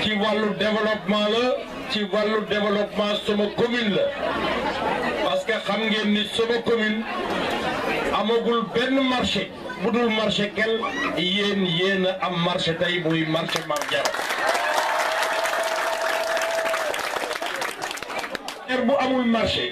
ci wàllu développement la ci wàllu développement sama commune la parce que xam ngeen ni sama commune amagul benn marché bu dul marché kel yéen yéen a am marché tey muy marché Mame Diarra er bu amul marché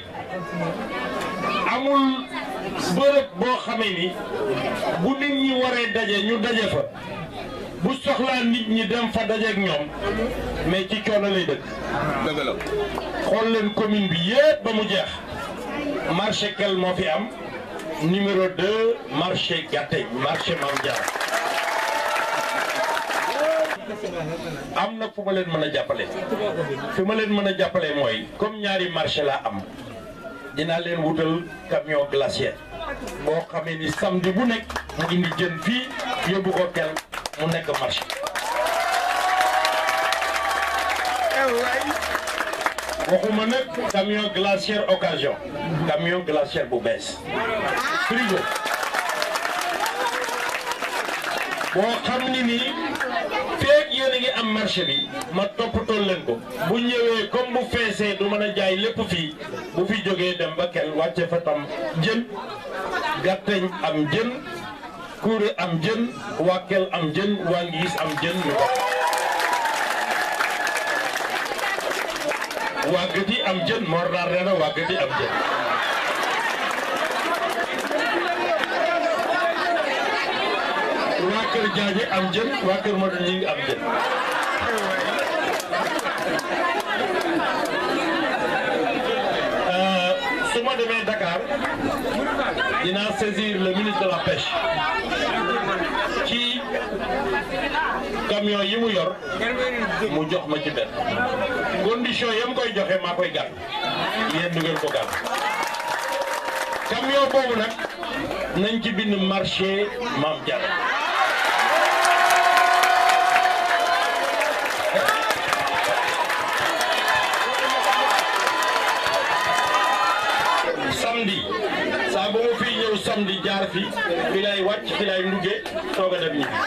amul bërëb boo xamee ni bu nit ñi waree daje ñu daje fa bu soxlaa nit ñi dem fa dajeek ñoom mais ci coono lay dëkk dëgg la xool leen commune bi yépp ba mu jeex marché kel moo fi am numéro 2 marché Gateñ marché Mame Diarra am na fu ma leen mën a jàppale fi ma leen mën a jàppale mooy comme ñaari marché laa am dinaa leen wutal camion glacier boo xamee ni samedi bu nekk mu indi jën fii yóbbu ko kel mu nekk marché waxuma nag camion glacier occasion camion glacier bu bees frigo boo xam ni nii feeg yéen a ngi am marché bi ma toppatoo leen ko bu ñëwee comme bu feesee du mën a jaay lépp fii bu fi jógee dem ba kel wàcce fa tam jën gàtteñ am jën kuure am jën waa kel am jën waa ngiis am jën ñu ko waa gëti am jën Mor Naar nee na waa gëti am jën waa kër Jaaje am jën waa kër Modou ñi ngi am jën su ma demee Dakar dinaa saisir le ministre de la pêche ci camion yi mu yor mu jox ma ci benn condition yam koy joxe maa koy gàtt yéen du ngeen ko gàtt camion boobu nag nañ ci bind marché Mame Diarra samedi saa ba ma fii ñëw samedi jaar fi fi lay wàcc fi lay ndugge soog a dem ñibbi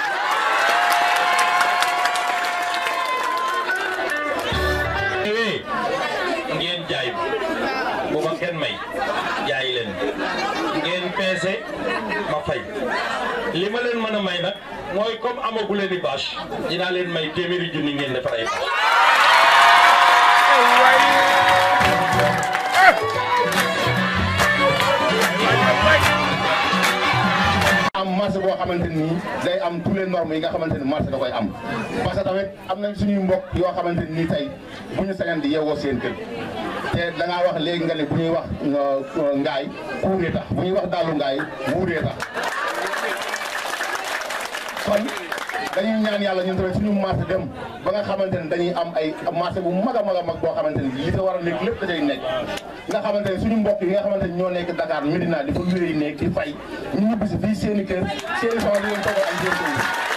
ñëwee ngeen jaay bu ma kenn may jaay leen ngeen peese ma fay li ma leen mën a may nag mooy comme amagu leen i bâche dinaa leen may téeméeri junni ngeen defar ay bâche am marché boo xamante ni day am tous les normes yi nga xamante ni marché da koy am parce que tamit am nañ suñuy mbokk yoo xamante ni tey bu ñu sañan di yeewoo seen kër te da ngaa wax léegi nga ne bu ñuy wax ngaay kuuree tax bu ñuy wax daalu ngaay wuuree tax kon dañuy ñaan yàlla ñun tamit suñu marché dem ba nga xamante ni dañuy am ay marché bu mag a mag a mag boo xamante ni li te war a nekk lépp da cay nekk nga xamante ni suñu mbokk yi nga xamante ni ñoo nekk Dakar Medina di fa wéy nekk di fay ñu ñibbi si fii seen i kër seen i soxla di leen toog am seen